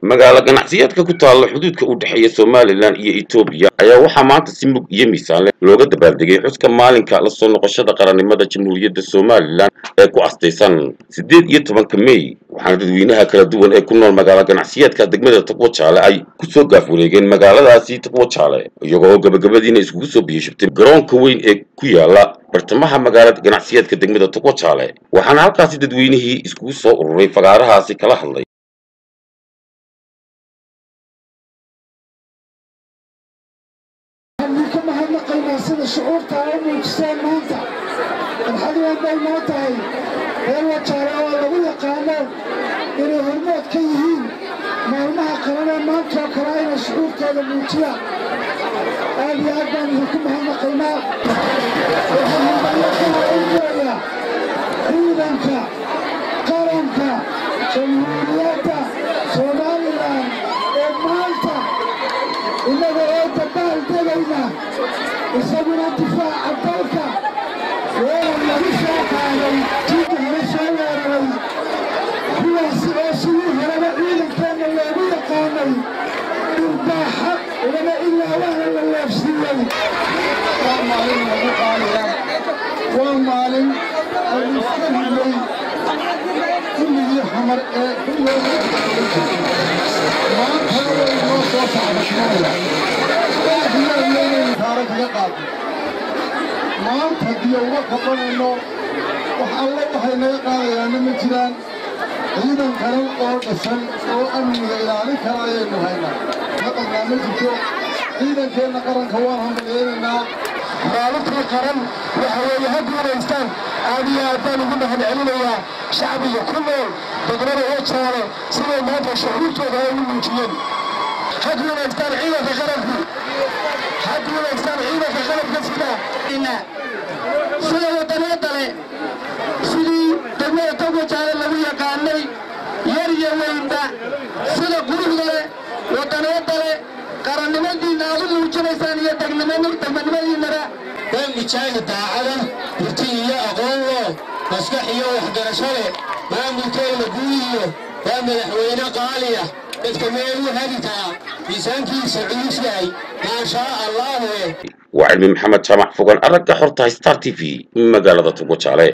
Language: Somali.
magaalo ganacsiyeedka ku taalla xuduudka u dhexeeya somalilan iyo etoobiya ayaa waxaa maanta si mug iyo miisaan leh looga dabaaldegay xuska maalinka la soo noqoshada qarannimada jamhuuriyadda somalilan ee ku astaysan siddeed iyo tobanka mey waxaana dadweynaha kala duwan ee ku nool magaalo ganacsiyeedka degmada taqwo jaale ay ku soo gaaf wareegeen magaaladaasi taqwo jaale iyagoo oo gabagabadiina iskugu soo biyashubtay garoonka weyn ee ku yaala bartamaha magaalada ganacsiyeedka degmada taqwo jaale waxaana halkaasi dadweynihii iskugu soo ururay fagaarahaasi kala hadlay ka mahadnaqaynaa sida shucuurta ay u muujiseen maanta farxad weyn bay noo tahay reer wajaale oo lagu yaqaano inay hormood ka yihiin maalmaha qabanee maantoo kale ayna shucuurtooda muujiyaan aad iyo aad baan idinku mahadnaqaynaa waxaan hambalyo ka horeynaya ciidanka qaranka jamhuuriyadda somalilan ee maanta innaga oo dabaal degayna isaguna difaaca dalka weerar lagu soo qaaday jidda hore soo weeraray kuwaasi oo sidii horeba ciidankeenna loogu yaqaanay dhirbaaxa lama ilaawahna la leefsiiyey waa maalin lagu qaaliya waa maalin aynu iska hillay kulligii xamar ee maantana way noo soo sacbashmaya taara kaga qaadno maanta haddii uga qabanayno wax alle waxay naga qaadayaana ma jiraan ciidan qaran oo dhisan oo amniga ilaalin kara ayaynu haynaa naqadnaa ma jirto ciidankeenna qaranka waan hambalyeelaynaa maalintii qaran waxa weeye ha guulaystaan aad iyo aad baan ugu mahad celinayaa shacbiga ku nool degmada wajaale siday maanta shucuurtooda ay u muujiyeen ha guulaystaan ciidanka qaranku ha guulaystaan ciidanka qalabka sida sida wadanyada le sidii degmada togwajaale lagu yaqaanay yar iyo weynba sida quruxda le wadanyada le qarannimadiinna aad u muujinaysaan iyo degmanimadiinnaba waa mijaahid daacada hurti iyo aqoon loo maskax iyo waxgarasho leh maamulkeena guudiyo waa madaxweyne qaaliya dadka meel u haditaa miisaankiisa culus yahay maashaa allaahu waa cilmi maxamed jaamac fogan aragga xorta star t v magaalada tugwo jaale